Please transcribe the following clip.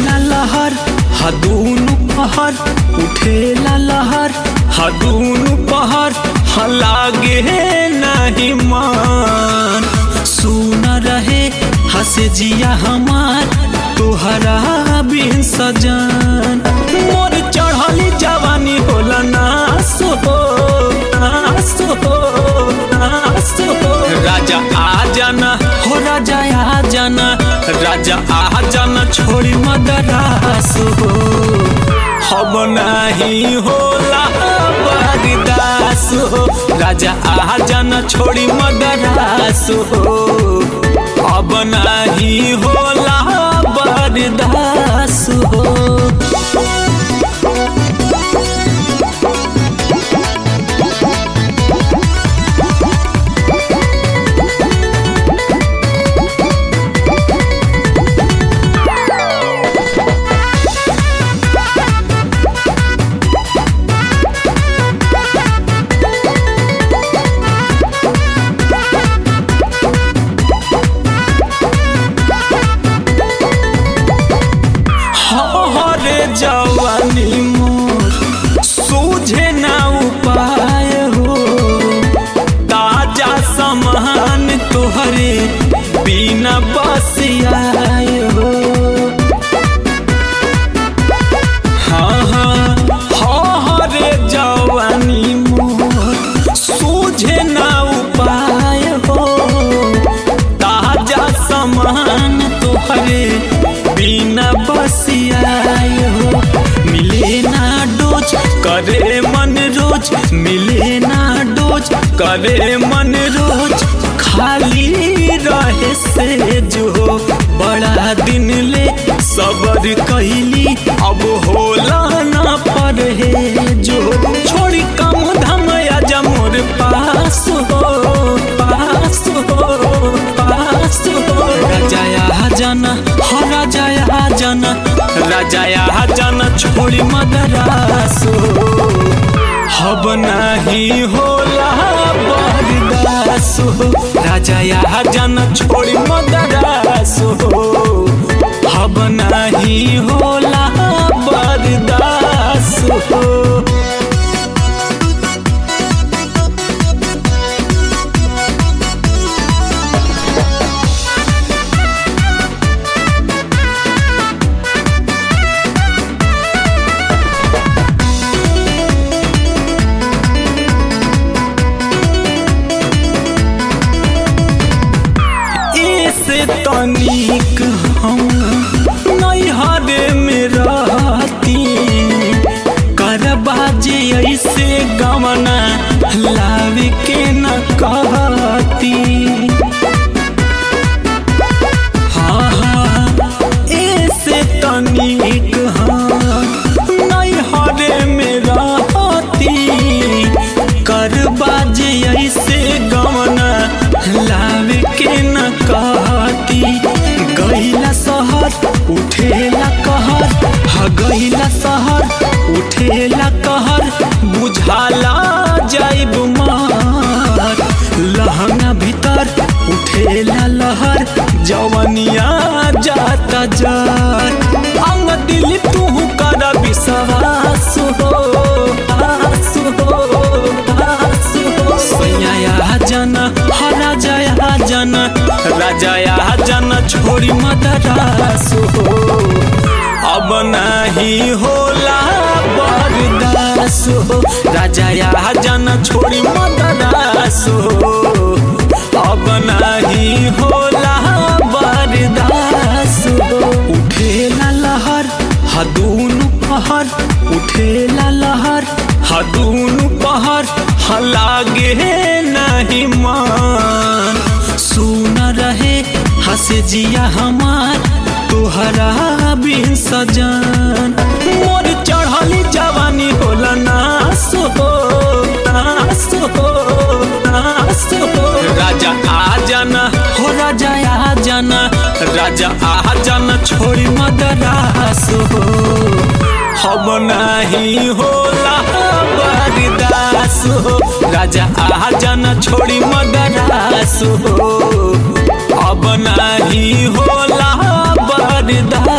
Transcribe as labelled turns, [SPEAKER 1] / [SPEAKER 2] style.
[SPEAKER 1] उठेला लहर हदूनु पहर उठेला लहर हदूनु पहर हलागे नहीं मान सुन रहे हसे जिया हमार तोहरा बिन सजन मोर चढ़ली जवानी होला नास हो नास हो नास हो राजा आ जाना हो राजा आ जाना राजा आ जाना छोड़ी मदरास हो हम नहीं होला बरदास हो राजा आ जाना छोड़ी मदरास हो अब नहीं होला बरदास हो हरे जवानी मोर सूझे ना उपाय हो ताजा समान तोहरे बिना बसियाए हो हाँ हाँ हाँ हरे जवानी मोर सूझे ना उपाय हो ताजा समान तोहरे बिना बसियाए हो मिले ना डोज करे मन रोज मिले ना डोज करे मन रोज खाली रहे से जो बड़ा दिन ले सबर कैली अब होला ना पड़े जो छोड़ी कम धम आजा मोर पास हो पास हो पास हो राजाया जाना हो राजाया जाना राजाया जाना छोड़ी मदरास हो हब नहीं होला बरदास हो राजाया जाना छोड़ी मदरास हो हब नहीं होला बरदास हो ऐसे तनिक हम नैहरे में रहती करबाजे ऐसे गवना लावे के न कहती हाँ हाँ ऐसे तनिक हाँ नैहरे में रहती करबाजे ऐसे गवना लावे के न कहती गईला शहर उठेला कहर ह गईला शहर उठेला कहर बुझाला जाइब मार लहंगा भीतर उठेला लहर जवनिया जाता जार अंग दिल तू कर विश्वास हो आस हो आस हो सैया जाना हा राजाया जाना राजाया जाना छोड़ी मदरास हो अब नहीं होला बरदास हो राजाया जाना छोड़ी मदरास हो अब नहीं होला बरदास हो उठेला लहर हदूनु पहर उठेला लहर हदूनु पहर हलागे नहीं मान सुन रहे हसे जिया हमार तोहरा बिन सजन मोर चढ़ली जवानी होला नास हो नास हो नास हो राजा आ जाना हो राजा आ जाना राजा आ जाना छोड़ी मदरास हो हम नहीं होला बरदास हो राजा आ जाना छोड़ी मदरास हो अब नहीं होला बरदास